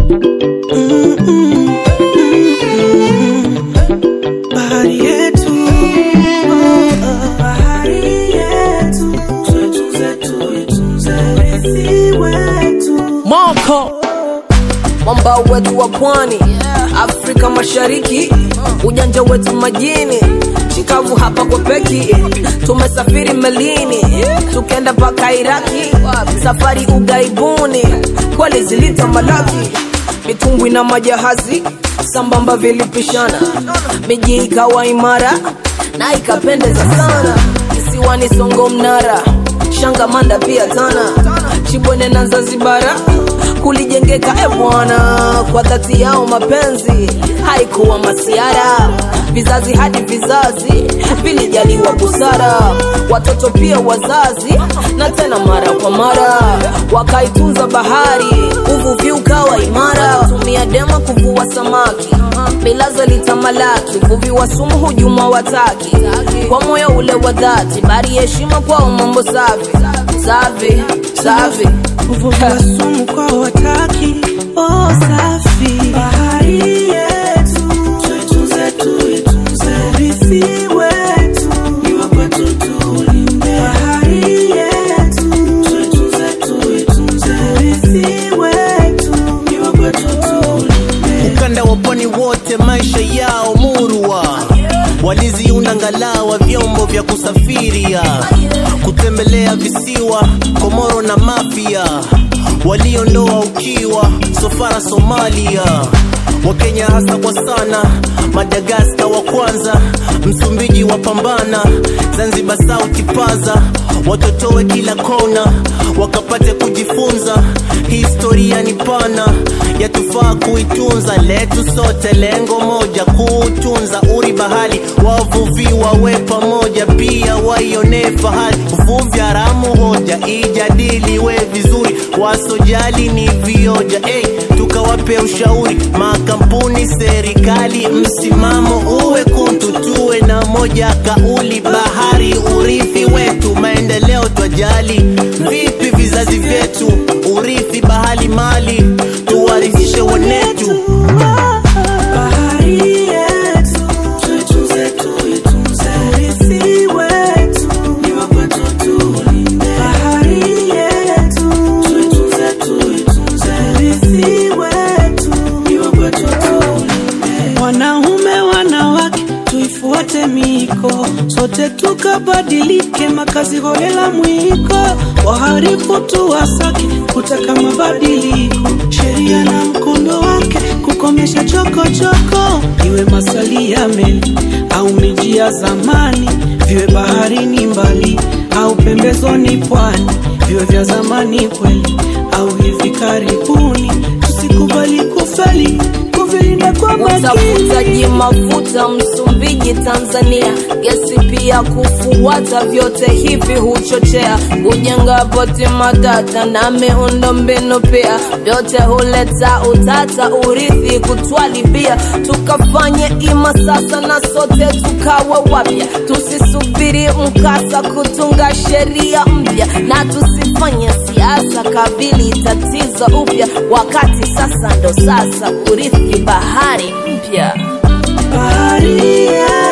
bahari yetu, oh, bahari yetu, tuitunze, tuitunze urithi wetu. Moko mwambao wetu wa pwani Afrika Mashariki, ujanja wetu majini, chikavu hapa kwa peki, tumesafiri melini, tukenda mpaka Iraki, safari ugaibuni, kweli zilita malaki, mitumbwi na majahazi sambamba vilipishana, miji ikawa imara na ikapendeza sana, kisiwani Songo Mnara, Shangamanda pia Tana, Chibwene na Zanzibara kulijengeka e bwana, kwa dhati yao mapenzi haikuwa masiara, vizazi hadi vizazi vilijaliwa busara, watoto pia wazazi, na tena mara kwa mara wakaitunza bahari, uvuvi ukawa imara, tumia dema kuvua samaki, milazo litamalaki, uvuvi wa sumu hujuma wataki, kwa moyo ule wa dhati, bari heshima kwao, mambo safi safi safi uvuvi wa sumu kwa wataki oh, safi bahari yetu tuitunze tuitunze urithi wetu ni wa kwetu tulinde bahari yetu tuitunze tuitunze urithi wetu ni wa kwetu tulinde ukanda wa pwani wote maisha yao murwa waliziunda ngalawa vyombo vya kusafiria kutembelea visiwa komoro na mafia waliondoa ukiwa sofara somalia wakenya hasa kwa sana madagaska wa kwanza msumbiji wa pambana zanzibar sauti paza watotowe kila kona wakapate kujifunza historia ni pana yatufaa kuitunza letu sote lengo moja kuutunza uri bahali wavuvi wawe pamoja pia waionee fahari uvuvi haramu hoja ijadiliwe vizuri wasojali ni vioja hey, tukawape ushauri makampuni serikali msimamo uwe kuntu tuwe na moja kauli bahari urithi wetu maendeleo twajali vipi vizazi vyetu urithi bahali mali tuwarithishe wanetu bahari yetu tuitunze tuitunze urithi wetu ni wa kwetu tulinde bahari yetu tuitunze tuitunze urithi wetu ni wa kwetu tulinde wanaume wanawake tuifuate miko sote tukabadilike makazi holela mwiko waharifu tuwasake kutaka mabadiliko sheria na mkondo wake kukomesha chokochoko iwe masali ya meli au miji ya zamani viwe baharini mbali au pembezoni pwani viwe vya zamani kweli au hivi karibuni tusikubali kufeli kuvilinda kwa makini utafutaji mafuta Msumbiji, Tanzania, gesi pia kufuata, vyote hivi huchochea kujenga poti matata na miundo mbinu pia, vyote huleta utata, urithi kutwalibia, tukafanye ima sasa na sote tukawa wapya, tusisubiri mkasa kutunga sheria mpya, na tusifanye siasa kabili tatizo upya, wakati sasa ndo sasa urithi bahari mpya. bahari yetu